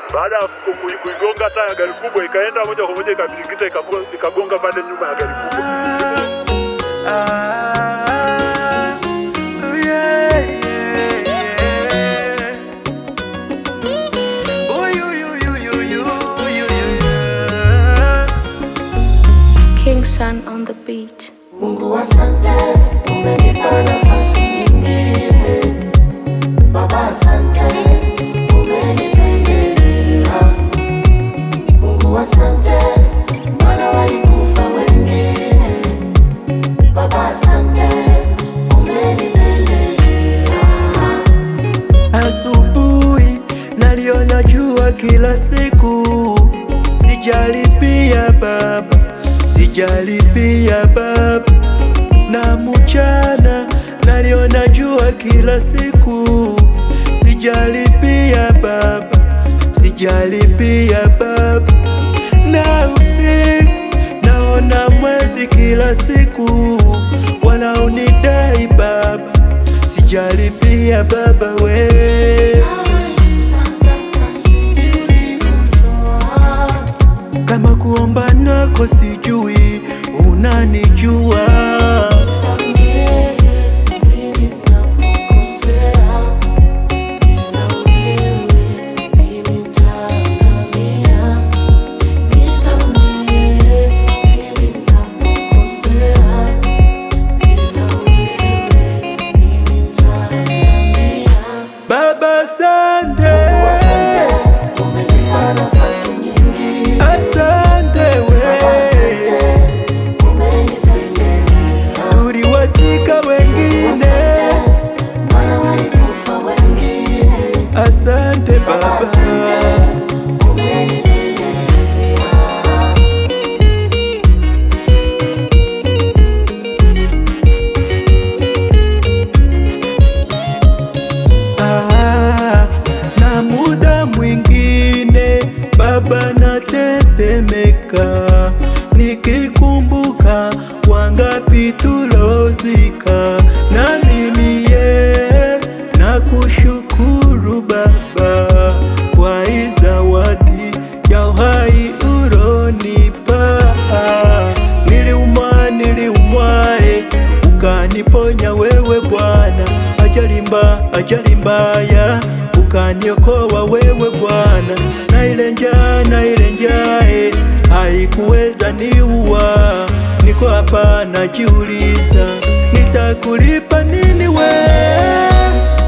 Baada ya ku- ku- kuigonga taa ya gari kubwa, ikaenda moja kwa moja ikapikita, ikago- ikagonga pale nyuma ya gari kubwa. Ah, yeah, yeah, yeah. Oh, you, you, you, you, you, you, you, yeah. King Sun on the beat. Mungu asante, umenipa nafasi nyingine. Baba asante, umenipendelea. Mungu asante, maana walikufa wengine. Baba asante, umenipendelea. Asubuhi naliona jua kila siku, sijalipia baba, sijalipia baba. Na mchana naliona jua kila siku, sijalipia baba, sijalipia baba. Na usiku naona mwezi kila siku, wanaonidai baba, sijalipia baba we. Kama kuomba nako sijui, unanijua baba, asante, Umenipa nafasi nyingine. asante we, Umenipendelea. tuliwasika wengine, Maana walikufa wengine. asante baba. Ah, na muda mwingine baba natetemeka nikikumbuka wangapi tulozika na mimie na kushukuru baba kwa hii zawadi ya uhai uronipa niliumwa niliumwae ukaniponya wewe Bwana, ajali mba ajali mbaya ukaniokoa wewe Bwana, na ile njaa na ile njaa eh, haikuweza niua. Niko hapa najiuliza, nitakulipa nini we